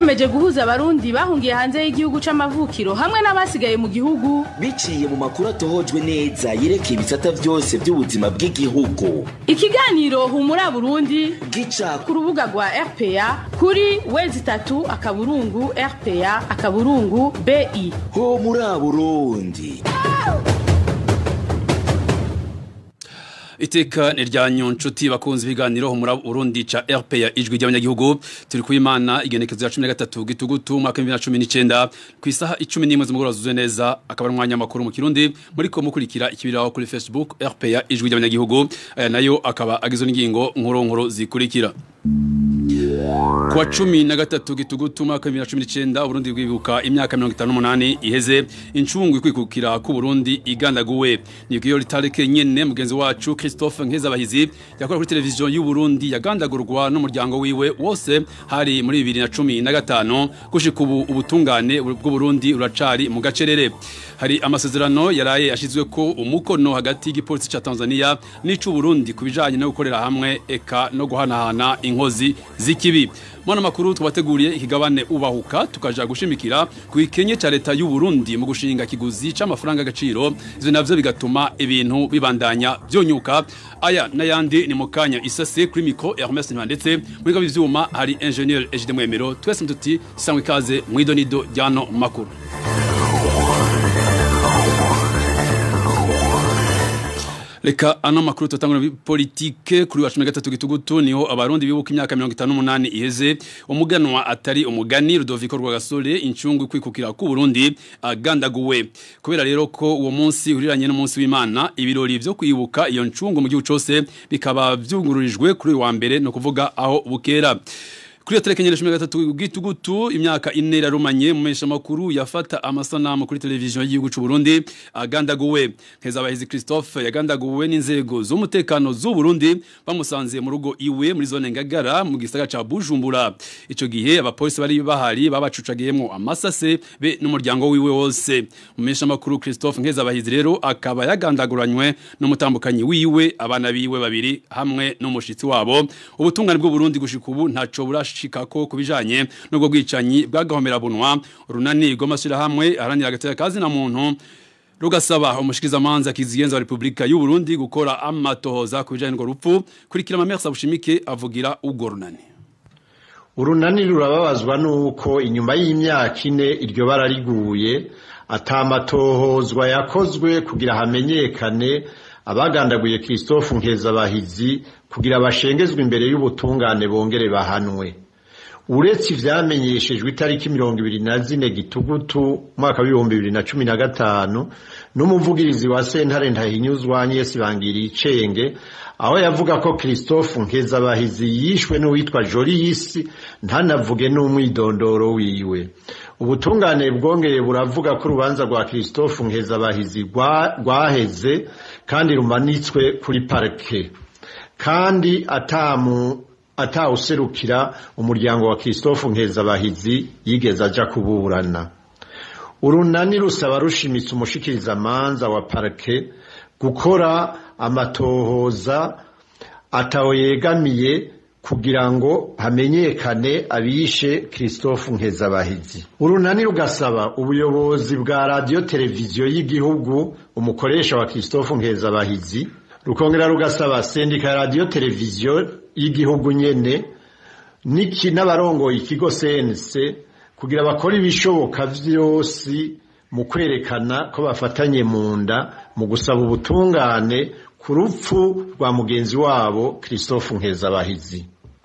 Meje guhuza abarundi bahungiye hanze y'igihugu c'amavukiro hamwe n'abasigaye mu gihugu biciye mu makuru atohojwe neza yerekeye ibisata byose by'ubuzima bw'igihugu ikiganiro humura Burundi gica ku rubuga rwa RPA kuri wezi itatu akaburungu RPA akaburungu BI ho muri Burundi Iteka ni rya nyonshuti bakunze ibiganiro muri Burundi ca RPA ijwi ry'abanyagihugu turi kuyimana igenekezo ya 13 gitugutu mwaka 2019 ku isaha 11 z'umugoroba zuzuye neza akaba umwanya makuru mu Kirundi muri ko mukurikira ikibiraho kuri Facebook RPA ijwi ry'abanyagihugu aya nayo akaba agizwe n'ingingo nkuru nkuru zikurikira Kwa cumi na gatatu gitugutu mwaka 2019 Burundi bwibuka imyaka 58 iheze incungu ikwikukira ku Burundi igandaguwe ni giyo litareke nyene mugenzi wacu Christophe Nkezabahizi yakora kuri televiziyo y'u Burundi yagandagurwa n'umuryango wiwe wose hari muri 2015 gushika ubu ubutungane bw'u Burundi uracari mu gacerere hari amasezerano yaraye ashizwe ko umukono hagati y'igipolisi ca Tanzania n'icu Burundi kubijanye no gukorera hamwe eka no guhanahana inkozi z'ikibi mwana makuru tubateguriye ikigabane ubahuka tukaja gushimikira ku ikenye ca leta y'u Burundi mu gushinga kiguzi c'amafaranga agaciro ivyo navyo bigatuma ibintu bibandanya vyonyuka aya n'ayandi ni mukanya isase kuri micro Hermes ndetse muri gabi vyuma hari ingénieur Egide Mwemero twese mtuti sangwe kaze mwidonido ryano makuru Leka ano makuru tutangura politike kuri wa 13 gitugutu niho abarundi bibuka imyaka 58 iheze umuganwa atari umugani Rudoviko Rwagasore incungu kwikukira ku Burundi agandaguwe kubera rero ko uwo munsi uriranye n'umunsi w'Imana ibirori byo kwibuka iyo ncungu mu gihugu cyose bikaba byungururijwe kuri wa mbere no kuvuga aho bukera kuri telekenyere shumi gatatu gitugutu imyaka ine yarumanye mu mesha makuru yafata amasanamu kuri televiziyo y'igihugu c'u Burundi agandaguwe Nkezabahizi Christophe yagandaguwe n'inzego z'umutekano z'u Burundi bamusanze mu rugo iwe muri zone Ngagara mu gisagara ca Bujumbura ico gihe abapolisi bari bahari babacucagiyemo amasase be n'umuryango wiwe wose mu mesha makuru Christophe Nkezabahizi rero akaba yagandaguranywe n'umutambukanyi wiwe abana biwe babiri hamwe n'umushitsi wabo ubutungane bw'u Burundi gushika ubu ntaco burash shikako kubijanye nubwo bwicanyi bwagahomera bunwa runani rw'amashyira hamwe aharanira agateka kazi na muntu rugasaba umushikiriza manza kizigenza wa Republika y'u Burundi gukora amatohoza kubijanye n'urwo rupfu kurikira Mamersa Bushimike avugira ubwo runani urunani rurababazwa nuko inyuma y'imyaka ine iryo bara riguye atamatohozwa yakozwe kugira hamenyekane abagandaguye Christophe Nkezabahizi kugira bashengezwe imbere y'ubutungane bongere bahanwe uretse ivyamenyeshejwe itariki mirongo ibiri na zine gitugutu mwaka w'ibihumbi bibiri na cumi na gatanu n'umuvugirizi wa sentare ntahinyuzwa Agnes Bangiricenge aho yavuga ko Christophe Nkezabahizi yishwe n'uwitwa Jolis ntanavuge n'umwidondoro wiwe ubutungane bwongeye buravuga ko urubanza rwa Christophe Nkezabahizi rwaheze kandi rumanitswe kuri parike kandi atamu atawuserukira umuryango wa Christophe Nkezabahizi yigeze aja kuburana urunani rusaba rushimitse umushikiriza manza wa parike gukora amatohoza atawo yegamiye kugira ngo hamenyekane abishe Christophe Nkezabahizi urunani rugasaba ubuyobozi bwa radio televiziyo y'igihugu umukoresha wa Christophe Nkezabahizi rukongera rugasaba sendika ya radio televiziyo y'igihugu nyene niki n'abarongoye ikigo CNC kugira bakora ibishoboka vyose mu kwerekana ko bafatanye mu nda mu gusaba ubutungane ku rupfu rwa mugenzi wabo Christophe Nkezabahizi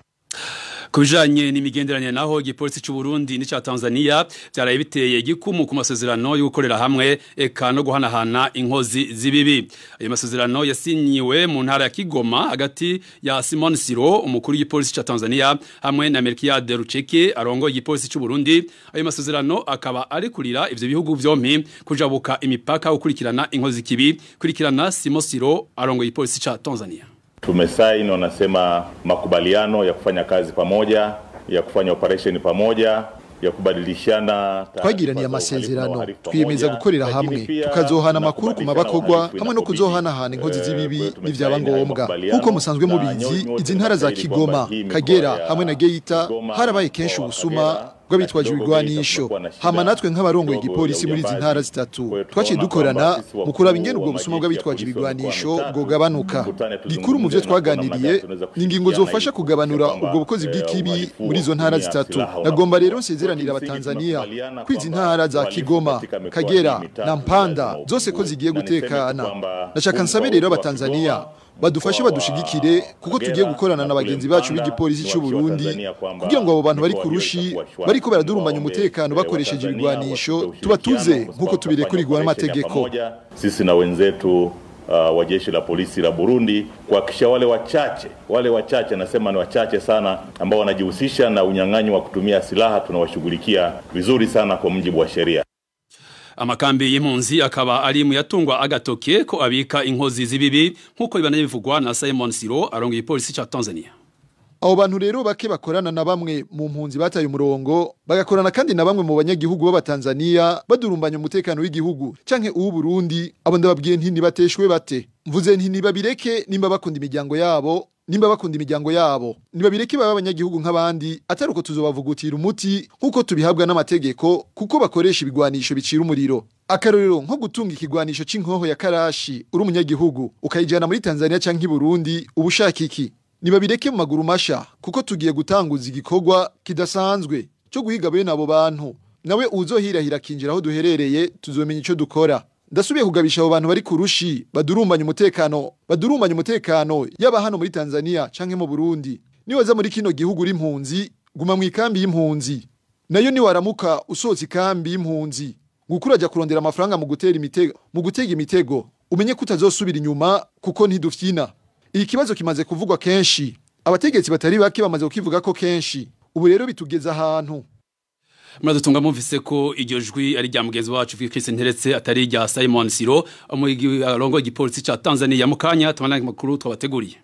kubijanye n'imigenderanire naho igipolisi cy'u Burundi n'ica Tanzania byaraye biteye igikumu ku masezerano yo gukorera hamwe eka no guhanahana inkozi zibibi ayo masezerano yasinyiwe mu ntara ya Kigoma hagati ya Simon Siro umukuru w'igipolisi ca Tanzania hamwe na Melchiade Rucheke arongo igipolisi cy'u Burundi ayo masezerano akaba ari kurira ivyo bihugu vyompi kujabuka imipaka ukurikirana inkozi kibi kurikirana Simon Siro arongo igipolisi ca Tanzania Tumesaini wanasema makubaliano ya kufanya kazi pamoja, ya kufanya operation pamoja, ya kubadilishana twagiraniye amasezerano twiyemeza gukorera hamwe tukazohana amakuru ku mabakorwa hamwe no kuzohanahana inkozi z'ibibi n'ivyaba ngombwa nk'uko musanzwe mubizi izi ntara za Kigoma Kagera hamwe na Geita harabaye kenshi ubusuma bw'abitwaje ibigwanisho hama natwe nk'abarongoye igipolisi muri izi ntara zitatu twaciye dukorana mu kuraba ingene ubwo busuma bw'abitwaje ibigwanisho bwogabanuka gikuru mu vyo twaganiriye ni ingingo zofasha kugabanura ubwo bukozi bw'ikibi muri izo ntara zitatu nagomba rero nsezeranira abatanzania ko izi ntara za kigoma kagera na mpanda zose ko zigiye gutekana ndashaka nsabe rero abatanzania badufashe badushigikire kuko tugiye gukorana na bagenzi bacu b'igipolisi cy'u Burundi kugira ngo abo bantu bari kurushi bariko baradurumbanya umutekano bakoresheje ibigwanisho tubatuze nkuko tubirekurigwa n'amategeko sisi na wenzetu uh, wa jeshi la polisi la Burundi kuhakikisha wale wachache wale wachache, nasema ni wachache sana, ambao wanajihusisha na unyang'anyi wa kutumia silaha tunawashughulikia vizuri sana kwa mujibu wa sheria. amakambi y'impunzi akaba ari mu yatungwa agatoke ko abika inkozi z'ibibi nk'uko bibana bivugwa na Simon Siro arongoye ipolisi ca Tanzania abo bantu rero bake bakorana na bamwe mu mpunzi bataye umurongo bagakorana kandi na bamwe mu banyagihugu b'abatanzania badurumbanya umutekano w'igihugu canke uw'u Burundi abo ndababwiye nti nibateshwe bate mvuze nti nibabireke nimba bakunda imiryango yabo nimba bakunda imiryango yabo nibabireke baba abanyagihugu nk'abandi atari uko tuzobavugutira umuti nk'uko tubihabwa n'amategeko kuko bakoresha ibigwanisho bicira umuriro akarorero nko gutunga ikigwanisho c'inkoho ya karashi uri umunyagihugu ukayijana muri tanzania canke i burundi uba ushaka iki nibabireke mu maguru masha kuko tugiye gutanguza igikorwa kidasanzwe cyo guhiga bene abo bantu nawe uzohirahira akinjira aho duherereye tuzomenya ico dukora ndasubiye kugabisha abo bantu bari kurushi badurumbanya umutekano badurumbanya umutekano yaba hano muri Tanzania canke mu Burundi niwaza muri kino gihugu uri impunzi guma mu ikambi y'impunzi nayo niwaramuka usohotse ikambi y'impunzi gukuraja kurondera amafaranga mu gutera imitego mu gutega imitego umenye ko utazosubira inyuma kuko ntidufyina iki kibazo kimaze kuvugwa kenshi abategetsi batari bake bamaze kukivuga ko kenshi ubu rero bitugeza ahantu muradutunga mumvise ko iryo jwi ari rya mugenzi wacu Chris Nteretse atari rya Simon Siro arongo igipolisi ca Tanzania mu kanya tumana makuru twabateguriye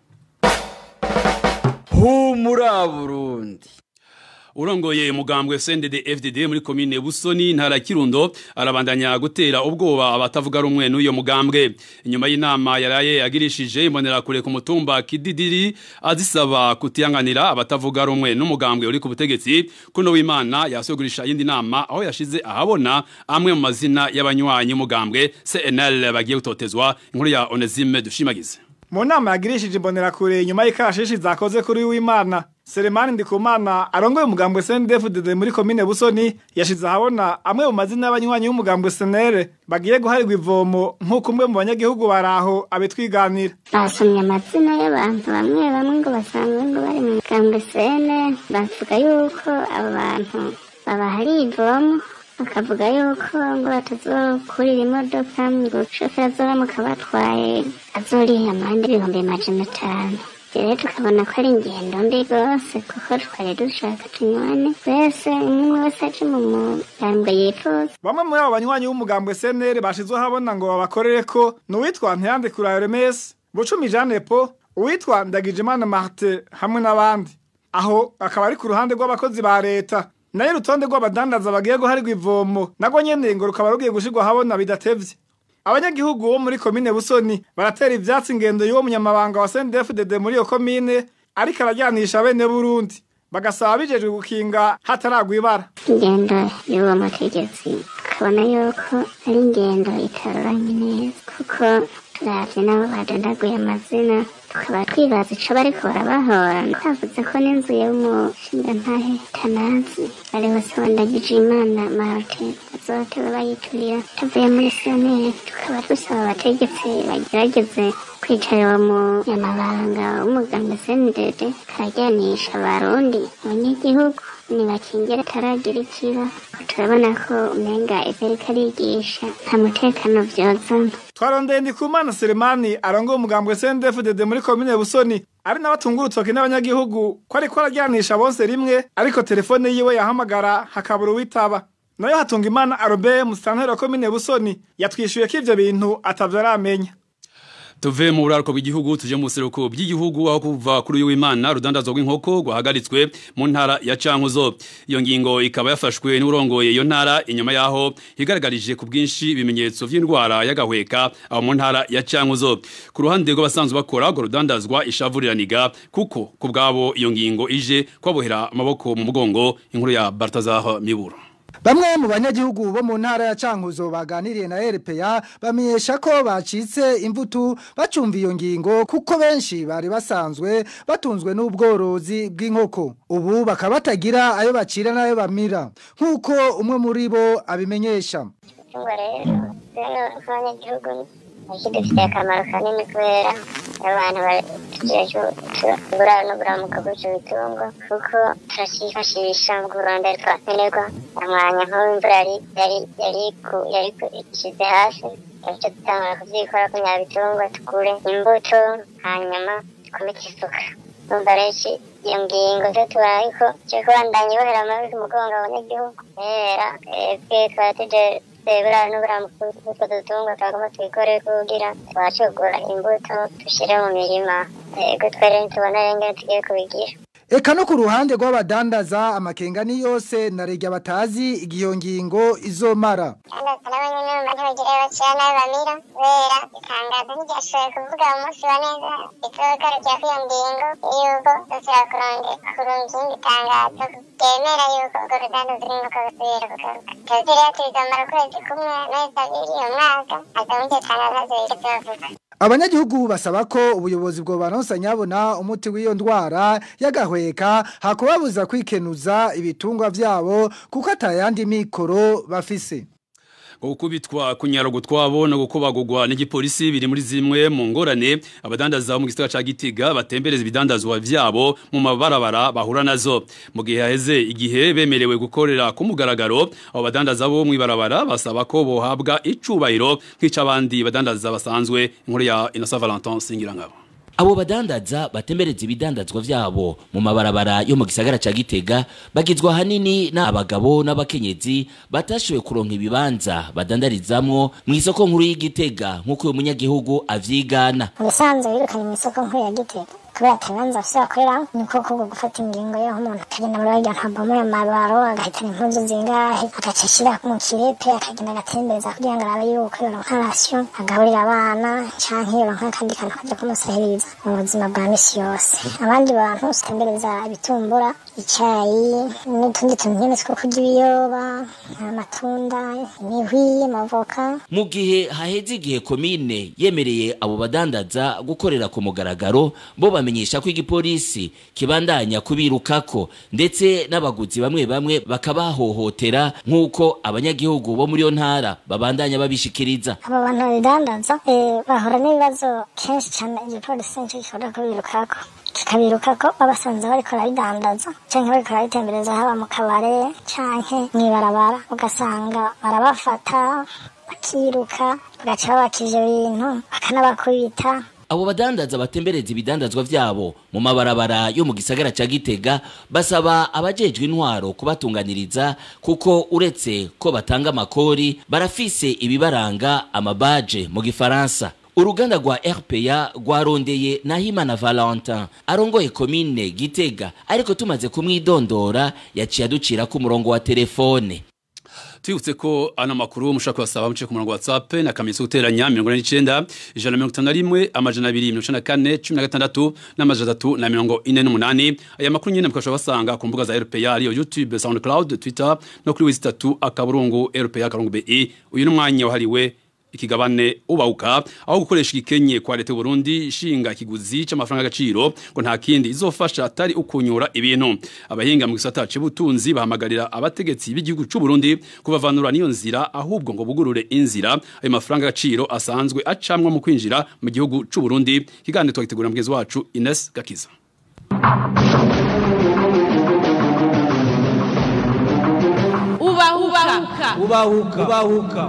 humura Burundi urongoye mugambwe CNDD FDD muri komine Busoni ntara ya Kirundo arabandanya gutera ubwoba abatavuga rumwe n'uyo mugambwe inyuma y'inama yaraye yagirishije imbonera kure ku mutumba Kididiri azisaba kutiyanganira abatavuga rumwe n'umugambwe uri ku butegetsi kuno w'Imana yasogurisha yindi nama aho yashize ahabona amwe mu mazina y'abanywanyi mugambwe CNL bagiye gutotezwa inkuru ya Onesime dushimagize mu nama yagirishije imbonera kure nyuma y'ikashishi zakoze kuri w'Imana Selemani Ndikumana arongoye umugambwe CNDD-FDD muri komine Busoni yashize ahabona amwe mu mazina y'abanywanyi b'umugambwe SNL bagiye guharirwa ivomo nk'uko umwe mu banyagihugu baraho abitwiganira basomye amazina y'abantu bamwe bamwe ngo basanzwe ngo bari mu mugambwe SNL bavuga yuko abo bantu babahari ivomo bakavuga yuko ngo batazokurira imodoka ngo shoferi azoramuka batwaye azoriha amande ibihumbi majana atanu rero tukabona ko ari ingendo mbi rwose kuko twari dushaka tunywane twese umwe wese aje mu mugambwe yifuza bamwe muri abo banywanyi b'umugambwe SNL bashizweho habona ngo babakorere ko ni uwitwa Ntiyandikura Hermes Bucumi Jean Po uwitwa Ndagijimana Martin hamwe n'abandi aho akaba ari ku ruhande rw'abakozi ba leta nayo urutonde rw'abadandaza bagiye guharirwa ivomo nagwo nyene ngo rukaba rugiye gushirwa habona bidatevye abanyagihugu bo muri komine Busoni baratera ivyatsi ingendo y'uwo munyamabanga wa CNDD-FDD muri iyo komine ariko arajyanisha bene Burundi bagasaba bijejwe gukinga hataragwa ibara ingendo y'uwo mutegetsi tukabona yuko ari ingendo itaroranye neza kuko turavye nabo badondaguye amazina tukaba twibaza ico bariko barabahora twavuze ko n'inzu y'umushingantahe tanazi bari bose wandagije imana martin bazoteba bayiturira tuvuye muri sanere tukaba dusaba abategetsi bagerageze kwicara uwo munyamabanga w'umuganga sendede karajyanisha abarundi abanyagihugu nibakingira ataragira ikiba turabona ko umenga ivyo ariko arigisha nta mutekano vyozana twarondeye ndikumana selemani arongoye umugambwe CNDD-FDD muri komine busoni ari n'abatunga urutoki n'abanyagihugu ko ariko arajyanisha bose rimwe ariko telefone yiwe yahamagara hakabura uwitaba nayo hatunga imana arobe musitanteri wa komine busoni yatwishuye ko ivyo bintu atavyo aramenya tuve mu buraruko bw'igihugu tuje mu buseruko bw'igihugu aho kuva kuri uyu w'Imana rudandazwa rw'inkoko rwahagaritswe mu ntara ya Cankuzo iyo ngingo ikaba yafashwe n'urongoye iyo ntara inyuma yaho higaragarije ku bwinshi ibimenyetso vy'indwara y'agahweka aho mu ntara ya Cankuzo ku ruhande rw'abasanzwe bakora urwo rudandazwa ishavuriraniga kuko ku bwabo iyo ngingo ije kwabohera amaboko mu mugongo inkuru ya Bartazar Miburo Bamwe mu banyagihugu bo mu ntara ya Cankuzo baganiriye na RPA bamenyesha ko bacitse imbuto bacumva iyo ngingo kuko benshi bari basanzwe batunzwe n'ubworozi bw'inkoko ubu bakaba batagira ayo bacira n'ayo bamira nk'uko umwe muri bo abimenyesha Itungo rero rero nk'abanyagihugu kidufitiye akamaro kanini kubera abantu tugura no buramuka bw'icyo bitungo kuko turacyifashisha mu kurondera twakenerwa amwanya nk'ubu imvura yari yari yari yari ishyize hasi icyo dutangura kubyikora ko nyabitungwa tukure imbuto hanyuma dukomeke isuka numva rero iyo ngingo zo tubaye ko cyo kubandanya ibohera amabi ku mugongo abanyagihugu kubera twebwe twari tuje sebura n'uburamuko bw'utwo dutungwa twagomba twikore kugira twacugura imbuto dushyire mu mirima yego twere ntitubona rengene tugiye kubigira Eka no ku ruhande rw'abadandaza amakenga ni yose na rege batazi igiyo ngingo izomara. n'abanyamuryango ntibagire bakira nabi bamira kubera itangazo ntiryashoboye kuvuga mu munsi wa neza itogarukira kuri iyo ngingo y'uko dusubira kuronde kurunga irindi tangazo ryemera yuko urwo ruganda rw'inkoko rusubira kugaruka tuzi rero tubizomara ukwezi kumwe amezi abiri umwaka aza muri iryo tangazo zibiri tubavuga Abanyagihugu basaba ko ubuyobozi bwo baronsa nyabona umuti w'iyo ndwara y'agahweka hakubabuza kwikenuza ibitungwa vyabo kuko atayandi mikoro bafise. gukubitwa kunyara gutwabo no gukubagurwa n'igipolisi biri muri zimwe mu ngorane abadandaza mu gisagara ca Gitega batembereza ibidandazwa vyabo mu mabarabara bahura nazo mu gihe haheze igihe bemerewe gukorera ku mugaragaro abo badandaza bo mu ibarabara basaba ko bohabwa icubahiro nk'icabandi badandaza basanzwe inkuru ya Innocent Valentin Singirangabo Abo badandaza batembereza ibidandazwa vyabo mu mabarabara yo mu gisagara ca Gitega bagizwa hanini n'abagabo n'abakenyezi batashoboye kuronka ibibanza badandarizamwo mu isoko nkuru y'Igitega nk'uko uyu munyagihugu avyigana. ubusanzwe birukanye mu isoko nkuru ya gitega kubera atabanza bafise bakorera niko kubwo gufata ingingo y'aho umuntu akagenda muri barya ntabamo ya mabaro agahitana impuzu zingahe agaca ashira mu kirepe akagenda agatembereza kugira ngo arabe yuko yoronka rasiyo agaburira abana canke yoronka akandi kantu kaja kumusahiriza mu buzima bwa misi yose abandi bantu utembereza ibitumbura icayi n'utundi tuntu nyene two kurya ibiyoba amatunda imihwi amavoka Mu gihe haheze igihe komine yemereye abo badandaza gukorera ku mugaragaro bo bamenyesha ko igipolisi kibandanya kubirukako ndetse n'abaguzi bamwe bamwe bakabahohotera nk'uko abanyagihugu bo muri yo ntara babandanya babishikiriza. abo bantu babidandaza eh, bahura n'ibibazo kenshi cane igipolisi nico gikunda kubirukako kikabiruka ko babasanze bariko barabidandaza canke bariko barabitembereza haba mu kabare canke mw'ibarabara ugasanga barabafata bakiruka bagaca babakije ibintu bakanabakubita Abo badandaza batembereza ibidandazwa vyabo mu mabarabara yo mu gisagara ca Gitega basaba abajejwe intwaro kubatunganiriza kuko uretse ko batanga amakori barafise ibibaranga amabaje mu gifaransa. Uruganda rwa RPA rwarondeye Nahimana Valentin arongoye komine Gitega ariko tumaze kumwidondora yaciye aducira ku murongo wa telefone. Tuyutse ko ana makuru mushaka wasaba muce ku murongo wa WhatsApp na kamiso guteranya 49 ijana na 51 amajana 294 16 n'amajana 3 na 48 aya makuru nyene mukashobora basanga ku mbuga za RPA ariyo YouTube SoundCloud Twitter no kuri wizitatu akaburungu RPA karungu BE uyu n'umwanya wahariwe ikigabane ubauka aho gukoresha igikenye kwa leta y'u Burundi ishinga ikiguzi c'amafaranga agaciro ngo nta kindi izofasha atari ukunyura ibintu abahinga mu gisata c'ubutunzi bahamagarira abategetsi b'igihugu c'u Burundi kubavanura niyo nzira ahubwo ngo bugurure inzira ayo mafaranga agaciro asanzwe acamwa mu kwinjira mu gihugu c'u Burundi kigande twagitegura mugezi wacu Ines Gakiza ubahuka Ubahuka. Ubahuka.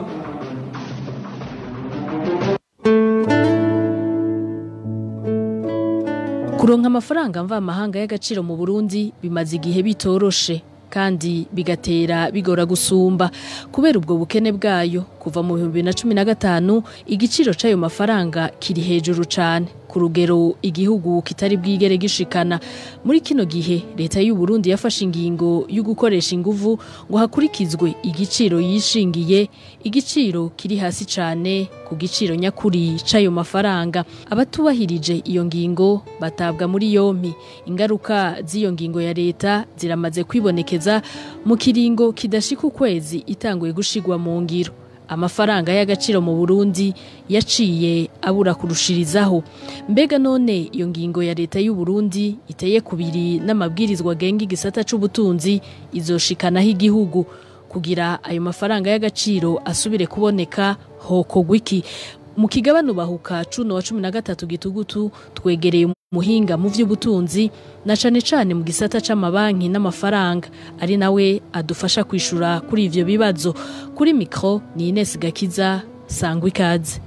kuronka amafaranga mvamahanga y'agaciro mu Burundi bimaze igihe bitoroshe kandi bigatera bigora gusumba kubera ubwo bukene bwayo kuva mu bihumbi na cumi na gatanu igiciro c'ayo mafaranga kiri hejuru cane ku rugero igihugu kitari bwigere gishikana muri kino gihe leta y'u Burundi yafashe ingingo yo gukoresha inguvu ngo hakurikizwe igiciro yishingiye igiciro kiri hasi cane ku giciro nyakuri c'ayo mafaranga abatubahirije iyo ngingo batabwa muri yompi ingaruka z'iyo ngingo ya leta ziramaze kwibonekeza mu kiringo kidashika ukwezi itanguye gushigwa mu ngiro amafaranga y'agaciro mu Burundi yaciye abura kurushirizaho mbega none iyo ngingo ya leta y'u Burundi iteye kubiri n'amabwirizwa genga igisata c'ubutunzi izoshikanaho igihugu kugira ayo mafaranga y'agaciro asubire kuboneka hokogwa iki mu kigabano bahuka cuno wa cumi na gatatu gitugutu twegereye umuhinga mu vy'ubutunzi na cane cane mu gisata c'amabanki n'amafaranga ari nawe adufasha kwishura kuri ivyo bibazo kuri mikro ni Ines Gakiza sangwa ikaze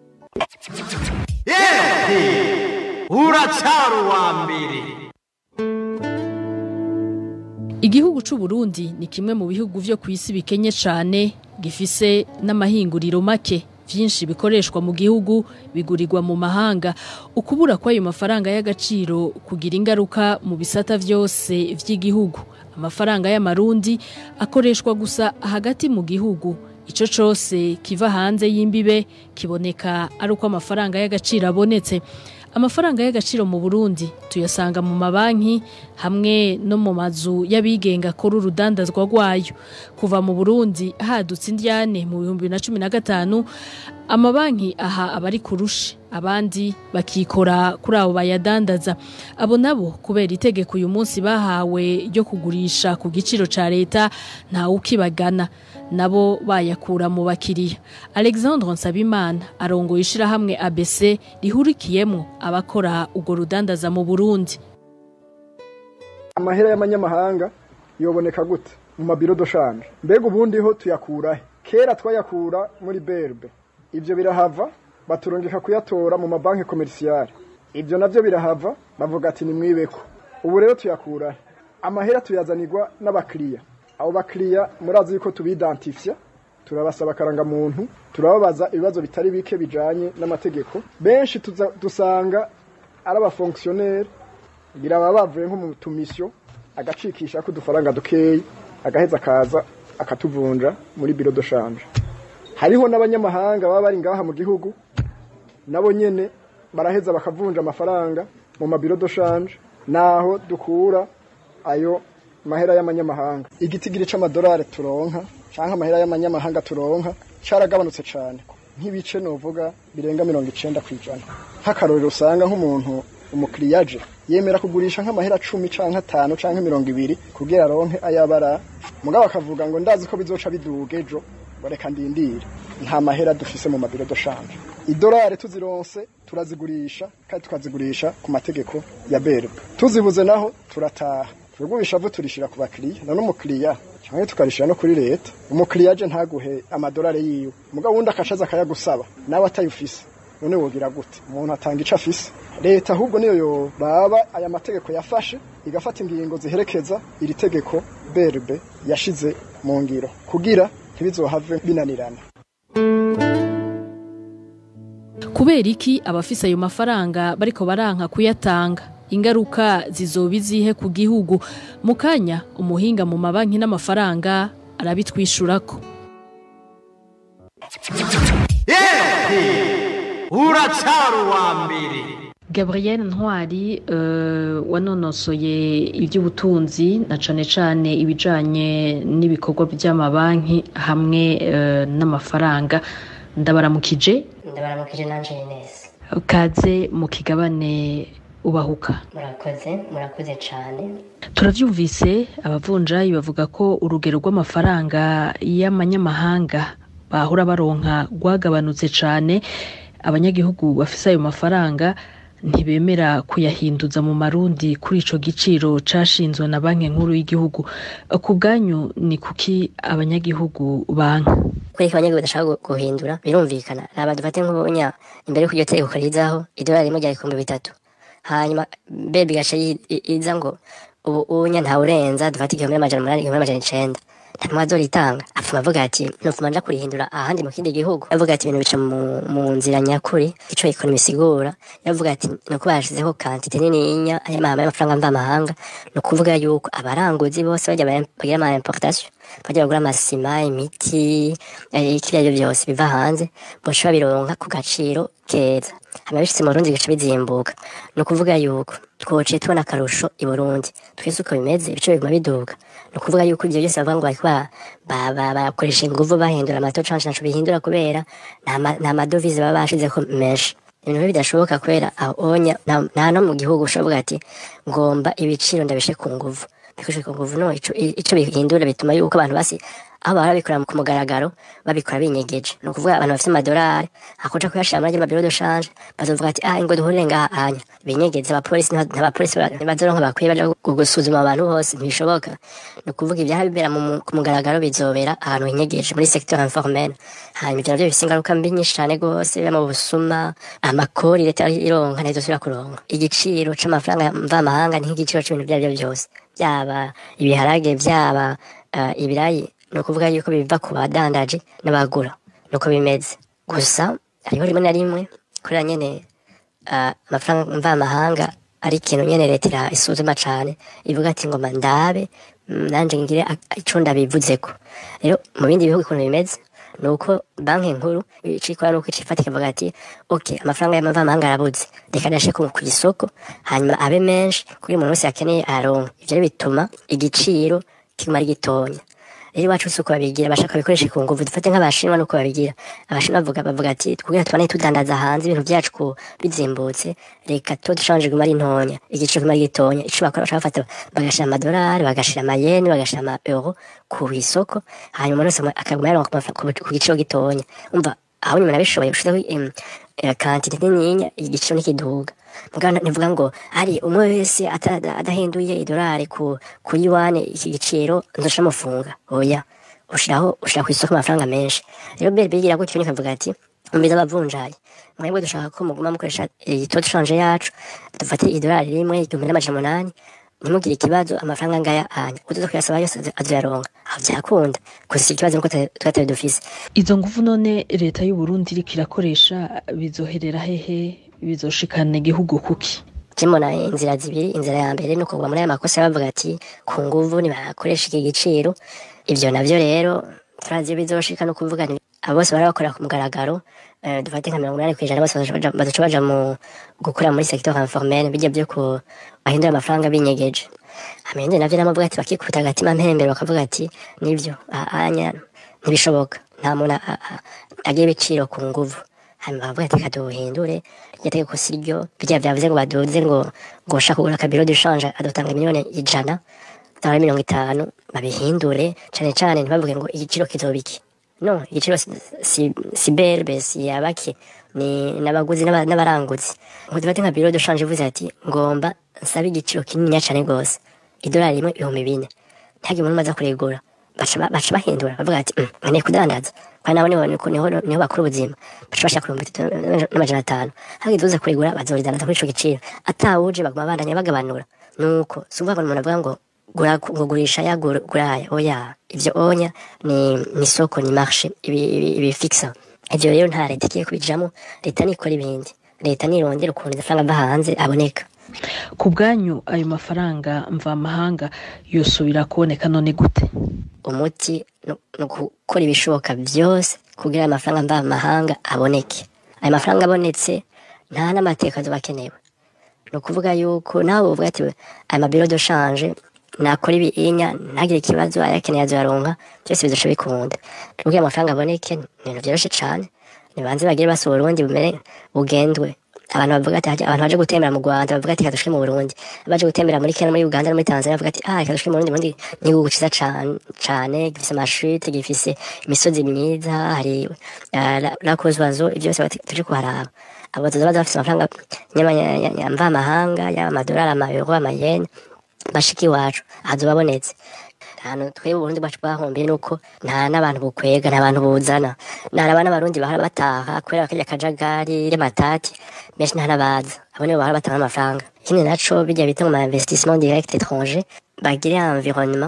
uracyari uwa mbere Igihugu c'u Burundi ni kimwe mu bihugu vyo kwisi bikenye cane gifise n'amahinguriro make vyinshi bikoreshwa mu gihugu bigurirwa mu mahanga ukubura kw'ayo mafaranga y'agaciro kugira ingaruka mu bisata vyose vy'igihugu amafaranga y'amarundi akoreshwa gusa hagati mu gihugu ico cose kiva hanze y'imbibe kiboneka ari uko amafaranga y'agaciro abonetse amafaranga y'agaciro mu Burundi tuyasanga mu mabanki hamwe no mu mazu y'abigenga akora urudandazwa rwayo kuva mu Burundi hadutse indyane mu bihumbi na cumi na gatanu amabanki aha abari kurusha abandi bakikora kuri abo bayadandaza abo nabo kubera itegeko uyu munsi bahawe ryo kugurisha ku giciro ca leta ntawe ukibagana nabo bayakura mu bakiriya Alexandre Nsabimana arongoye ishirahamwe ABC rihurikiyemo abakora urwo rudandaza mu Burundi amahera y'amanyamahanga yoboneka gute mu mabiro doshanje mbega ubundi ho tuyakurahe kera twayakura muri berbe ibyo birahava baturungika kuyatora mu mabanki komerisiyare ibyo navyo birahava bavuga ati ni mwibeko ubu rero tuyakurahe amahera tuyazanirwa n'abakiriya abo bakiriya murazi yuko tubidantifya turabasaba akarangamuntu turababaza ibibazo bitari bike bijanye n'amategeko benshi tuza- dusanga ari abafonkisiyoneri ngira baba bavuye nko mu tumisiyo agacikisha ko udufaranga dukeyi agaheza akaza akatuvunja muri biro doshanje hariho n'abanyamahanga baba bari ngaha mu gihugu nabo nyene baraheza bakavunja amafaranga mu mabiro doshanje naho dukura ayo mahera y'amanyamahanga igitigiri c'amadolari turonka canke amahera y'amanyamahanga turonka caragabanutse cane nk'ibice novuga birenga mirongo icenda kw'ijana nk'akarorero usanga nk'umuntu umukiriya aje yemera kugurisha nk'amahera cumi canke atanu canke mirongo ibiri kugira aronke ayabara mugabo akavuga ngo ndazi ko bizoca biduga ejo ngo reka ndindire nta mahera dufise mu mabiro doshanje idolari tuzironse turazigurisha kandi tukazigurisha ku mategeko ya berbe tuzibuze naho turataha tugurisha vu turishira ku bakiriya none umukiriya cyangwa tukarishira no kuri leta umukiriya aje ntaguhe amadolari yiwe mugabo wundi akashaza akayagusaba nawe atayufise none wogira gute umuntu atanga ico afise leta ahubwo niyo yoraba aya mategeko yafashe igafata ingingo ziherekeza iri tegeko berbe yashize mu ngiro kugira ntibizohave binanirana kubera iki abafise ayo mafaranga bariko baranka kuyatanga ingaruka zizoba izihe ku gihugu mu kanya umuhinga mu mabanki n'amafaranga arabitwishurako uracyari uwa mbere Gabriel Ntwari uh, wanonosoye iby'ubutunzi na cane cane ibijanye n'ibikorwa by'amabanki hamwe uh, n'amafaranga ndabaramukije ndabaramukije nanje Ines kaze mu kigabane ubahuka murakoze murakoze cyane turavyumvise abavunjayi bavuga ko urugero rw'amafaranga y'amanyamahanga bahora baronka rwagabanutse cane abanyagihugu bafise ayo mafaranga ntibemera kuyahinduza mu marundi kuri ico giciro cashinzwe na banki nkuru y'igihugu ku bwanyu ni kuki abanyagihugu banka kwereka abanyagihugu badashaka gu- guhindura birumvikana raba dufate nk'ubunya imbere y'uko iryo tegeko rizaho idolari rimwe ryari ibihumbi bitatu hanyuma bebi igaca yi- i- iza ngo ubu unya ntawurenza dufate igihumbi n'amajana umunani igihumbi n'amajana icenda nta numwe azoritanga apfuma avuga ati nofuma nja kurihindura ahandi mu kindi gihugu avuga ati ibintu bica mu, mu nzira nyakuri ico ekonomi isigura yavuga ati nuko bashizeho kantite nininya y'amahama y'amafaranga mvamahanga ni ukuvuga yuko abaranguzi bose bajya bara- bagira ama importation bajya bagura amasima imiti eh, ikiriya byo byose biva hanze boca babironka ku gaciro keza hama bishitse mu Burundi bigaca bizimbuka ni ukuvuga yuko twociye tubona akarusho i Burundi twese uko bimeze ibice biguma biduga ni ukuvuga yuko ibyo byose bavuga ngo bariko ba- ba- ba- bakoresha inguvu bahindura amato canke ntaco bihindura kubera nta ma- nta madovize baba bashizeko menshi ibintu bibi bidashoboka kubera aho onya nta nta no mu gihugu ushobora ati ngomba ibiciro ndabishe ku nguvu bikoreshe ku nguvu no ico ico bihindura bituma yuko abantu basi aho bahora babikora ku mugaragaro babikora binyegeje ni ukuvuga abantu bafite amadolari akoca kuyashira muri mabiro de shanje bazovuga ati ah ngo duhurire ngaha anya binyegeze abapolisi nta- ntabapolisi ba- ntibazoronka bakwiye baja gu- gusuzuma abantu bose ntibishoboka ni ukuvuga ibyara bibera mu- mu- ku mugaragaro bizobera ahantu hinyegeje muri secteur informel hanyuma ivyo navyo bifise ingaruka mbi nyinshi cane gose biba mu busuma amakori leta ironka ntizosubira kuronka igiciro c'amafaranga mvamahanga ni nk'igiciro c'ibintu vyarivyo vyose byaba ibiharage byaba uh, ibirayi ni ukuvuga yuko biva ku badandaji n'abagura nuko bimeze gusa hariho rimwe na rimwe kubera nyene uh, amafaranga mvamahanga ari ikintu nyene leta ira- isuzuma cane ivuga ati ngoma ndabe mm, nanje ngire ak- ico ndabivuzeko rero mu bindi bihugu ukuntu bimeze ni uko banki nkuru icikora nuko icifata ikavuga ati ok amafaranga y'amavamahanga arabuze reka ndashe ku ku isoko hanyuma abe menshi kuko umuntu wese yakeneye aronka ivyo rero bituma igiciro kiguma ari gitonya rero iwacu si uko babigira bashaka bikoresha ku nguvu dufate nk'abashinwa nuko babigira abashinwa bavuga bavuga ati twebwe tubane tudandaza hanze ibintu byacu ku bizimbutse reka to dushanje guma ari ntonya igiciro kiguma ari gitonya ico bakora bashaka bafata bagashira amadolari bagashira amayeni bagashira ama euro ku isoko hanyuma umuntu wese akaguma yaronka ku mafa- ku ku giciro gitonya umva aho nyuma nabishoboye ushizeho em, eh, kantite nininya igiciro n'ikiduga mugabo nivuga ngo ari umwe wese ata- adahinduye idolari ku ku yuane iki giciro nzoca mufunga oya ushiraho ushira ku isoko amafaranga menshi rero bere bigira gutyo nikavuga ati umbiza abavunjayi mwebwe dushaka ko muguma mukoresha itoto shanje yacu dufate idolari rimwe igihumbi n'amajana umunani ntimugire ikibazo amafaranga ngaya anya utuza kuyasaba yose azo- azoyaronka aho byakunda gusa ikibazo nuko tuba tutari dufise izo nguvu none leta y'u Burundi iriko irakoresha bizoherera hehe bizoshikana igihugu kuki kimona inzira zibiri inzira ya mbere ni ukugwa muri aya makosa bavuga ati ku nguvu nibakoresha iki giciro ivyo navyo rero turazi bizoshika no kuvuga ni abo bose bari bakorera ku mugaragaro eh, dufate nka mirongo inani kw'ijana bose bazoca baja- bazoca baja mu gukora muri secteur informel bijya byo ku bahindura amafaranga binyegeje amende navyo namavuga ati bakikuta agatima mpembero bakavuga ati nivyo a- anya ntibishoboka nta muntu a- a- agira ibiciro ku nguvu hanyuma bavuga ati reka duhindure iryo tegeko si ryo bijya byavuze ngo baduze ngo ngo ushaka kugura akabiro dushanje adutanga miliyoni ijana cyangwa mirongo itanu babihindure cane cane ntibavuge ngo igiciro kizoba iki no igiciro si, si, si berbe si abaki ni n'abaguzi n'aba- n'abaranguzi ngo dufate nka biro dushanje ivuze ati ngomba nsabe igiciro kininiya cane gose idolari rimwe ibihumbi bine ntihagire umuntu umaze kurigura baca ba- baca bahindura bavuga ati "Mm, nkeneye kudandaza kandi nabo niho niho niho- niho bakura ubuzima baca bashaka ibihumbi bitatu n'amajana atanu hagize uza kurigura bazoridandaza kuri ico giciro atawuje baguma bandanya bagabanura nuko si ukuvuga ngo umuntu avuga ngo gura ngo gurisha ya gura guraya oya ivyo onya ni ni soko ni marché ibi ibi, ibi fixa ivyo rero nta leta igiye kubijamo leta nikora ibindi leta nirondera ukuntu amafaranga ava hanze aboneka ku bwanyu ayo mafaranga mvamahanga yosubira kuboneka none gute umuti ni ni gukora ibishoboka byose kugira ayo mafaranga mvamahanga aboneke ayo mafaranga abonetse nta n'amateka azoba akenewe ni ukuvuga yuko nawe uvuga ati aya mabiro de shanje nakora ibiinya ntagire ikibazo ayakeneye azoyaronka byose bizoca bikunda kugira amafaranga aboneke ni ibintu vyoroshe cane nibanze bagire basohora uburundi bumere bugendwe abantu bavuga ati hajya- abantu baje gutembera mu Rwanda bavuga ati kadushike mu Burundi baje gutembera muri Kenya muri Uganda no muri Tanzania bavuga ati ah kadushike mu Burundi Burundi ni igihugu ciza cane cane gifise amashute gifise imisozi myiza hari uh, la kozwazo ivyo byose bati- tuje kuharaba abo bazoza baza bafise amafaranga mvamahanga yaba amadolari amayero amayeni bashika iwacu hazoba babonetse ahantu twebwe uburundi bwacu bwahombiye nuko nta n'abantu bukwega nta bantu buzana naraba n'abarundi bahora bataha kubera akarya kajagari y'amatati benshi nta n'abaza abo nibo bahora batanga amafaranga ikindi naco bijya bita mu ma investissement direct étranger bagire environnement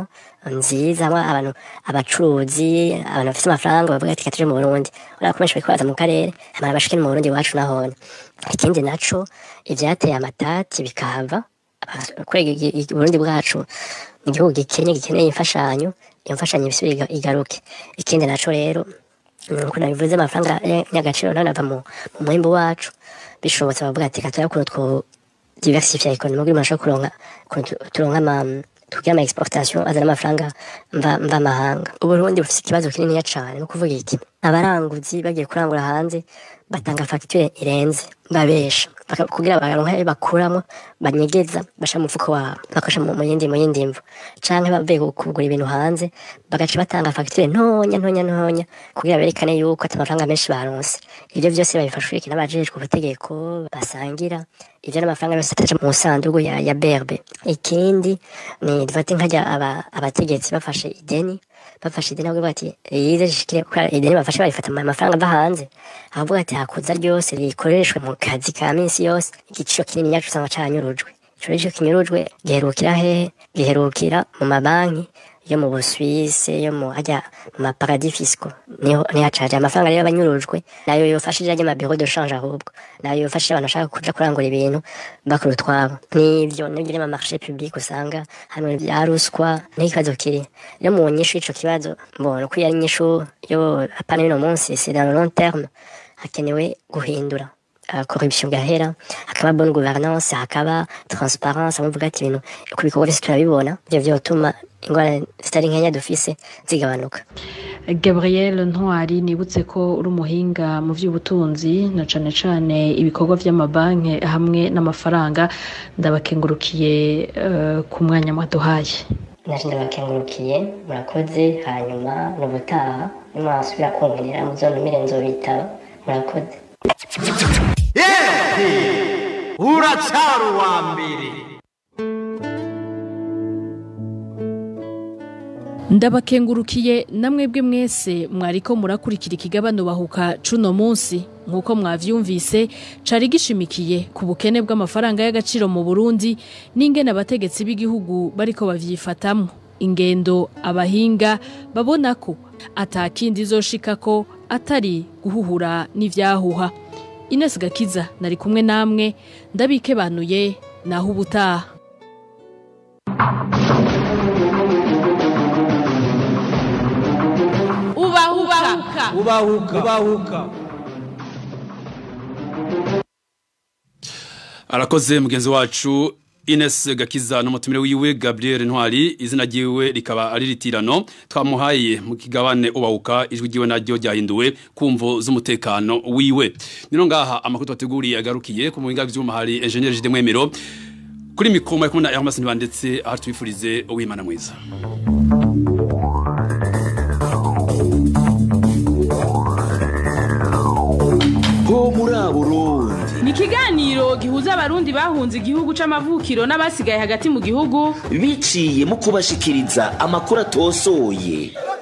nziza hamwe abantu abacuruzi abantu bafite amafaranga bavuga ati katuje mu Burundi urabona ko benshi bariko baza mu karere hama bashike no mu Burundi iwacu nahone ikindi naco ivyateye amatati bikahava kurega Burundi bwacu ni igihugu gikenye gikeneye imfashanyo iyo mfashanyo ibisubire iga- igaruke ikindi naco rero nuko nabivuze amafaranga y'agaciro nayo nava mu mu muhimbo wacu bishobotse bavuga ati kataya ukuntu two diversify economy kugira umuntu ashobore kuronka ukuntu turonka ama tugira ama exportation azana amafaranga mva mva mahanga uburundi bufite ikibazo kinini cyane no kuvuga iki abaranguzi bagiye kurangura hanze batanga facture irenze babesha Baka- kugira baronke ayo bakuramo banyegeza basha mu mufuko wabo bakasha mu mu yindi mu yindi mvu canke bavuye ku- kugura ibintu hanze bagaca batanga facture ntonya ntonya ntonya kugira berekane yuko ati amafaranga menshi baronse ivyo vyose babifashwe n'abajejwe ubutegeko basangira ivyo n'amafaranga yose ataja mu sandugu ya, ya berbe ikindi ni dufate nkajya aba, abategetsi bafashe ideni bafashe ideni bavuga bati yize shikire kwa ideni bafashe barifata mu mafaranga ava hanze avuga ati hakuza ryose rikoreshwe mu kazi ka minsi yose igiciro kinini nyacu usanga canyurujwe ico rero kinyurujwe giherukira hehe giherukira mu mabanki yo mu Busuwise yo mu hajya mu maparadis fiscaux niho niho acaje amafaranga rero abanyurujwe nayo yofashije ajya mu bureau de change ahubwo nayo yofashije abantu bashaka kuja kurangura ibintu bakora utwabo n'ivyo n'ibyo mu marché public usanga hano bya ruswa n'ikibazo kiri rero mu nyishu ico kibazo mbona ko yari nyishu yo apana y'uno munsi c'est dans le long terme hakenewe guhindura uh, corruption gahera hakaba bonne gouvernance hakaba transparence amuvuga ati ibintu ku bikorwa byose turabibona ivyo vyotuma ingwara zitari nkenya dufise zigabanuka Gabriel Ntwari nibutse ko uri umuhinga mu by'ubutunzi na cane cane ibikorwa vy'amabanki hamwe n'amafaranga ndabakengurukiye eh, ku mwanya mwaduhaye naje ndabakengurukiye murakoze hanyuma n'ubutaha nimwasubira kunkenera muzontumire nzobitaba murakoze uracyari uwa mbere ndabakengurukiye namwebwe mwese mwariko murakurikira ikigabano bahuka cuno munsi nk'uko mwavyumvise cari gishimikiye ku bukene bw'amafaranga y'agaciro mu Burundi n'ingene abategetsi b'igihugu bariko bavyifatamwo ingendo abahinga babona ko atakindi izoshikako atari guhuhura n'ivyahuha Ines Gakiza nari kumwe namwe ndabikebanuye naho ubutaha ubahuka ubahuka ubahuka arakoze mugenzi wacu Ines Gakiza n'umutumire wiwe Gabriel Ntwari izina ryiwe rikaba ari ritirano twamuhaye mu kigabane ubawuka ijwi ryiwe naryo ryahinduwe kumvo z'umutekano wiwe nino ngaha amakuru twateguriye agarukiye ku muhinga by'uma hari engineer Jide Mwemero kuri mikoma ari kumwe na Hermas Ntibandetse aho tubifurize uwimana mwiza ho muri aburundi ni ikiganiro gihuza abarundi bahunze igihugu c'amavukiro n'abasigaye hagati mu gihugu biciye mu kubashikiriza amakuru atosoye